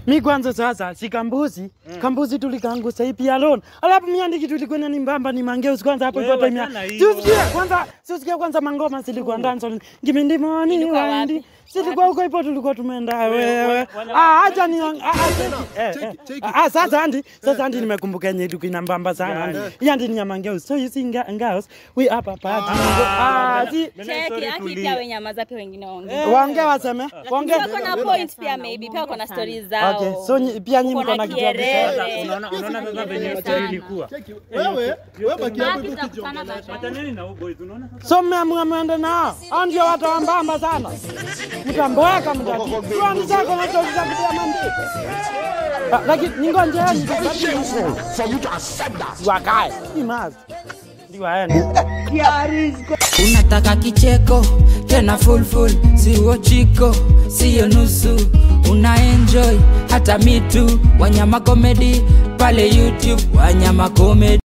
Mi kwanza sasa si kambuzi kambuzi tulikangusa ipi alone alafu miandiki tulikwenda ni mbamba ni mangeus kwanza hapo Wewe, ipota imia achana hiyo. siusikie kwanza siusikie kwanza mangoma zilikuwa danso ngimindimoni Ilikuwa wapi? wandi silikuwa huko ipo tulikuwa tumeenda wewe wana- ah acha ni ah, ah, eh, Take eh. it, take it. Ah, sasa andi sasa andi nimekumbuka yenye ilikuwa ina mbamba sana andi hii andi ni ya mangeus so you see nga- ngaos we up up ah si Mimi Cheki, sorry aki tulia. pia we nyamaza pia wengine waongee. waongee waseme waongee Pia kuna points pia maybe, pia wako na stories zao. okay so nyi- pia nyinyi Uko mko na na kitu ya kusema. kierere. Unaona unaona sasa venye Sana. story ilikuwa. Cheki, wewe wewe baki hapo Baki hivyo tutakutana ukijiongelea. baadaye. Ataneni na huyo boys unaona sasa. so mmeamua mwende nao au ndio watu wambamba sana mtamboeka mtatuani zako na stori za kutia mandi Ah, lakini ningonjeeni for you to accept that. wakae imazi ndiwaende Unataka kicheko tena full full, siyo chiko, siyo nusu. Una enjoy hata mitu wanyama comedy pale YouTube, wanyama comedy.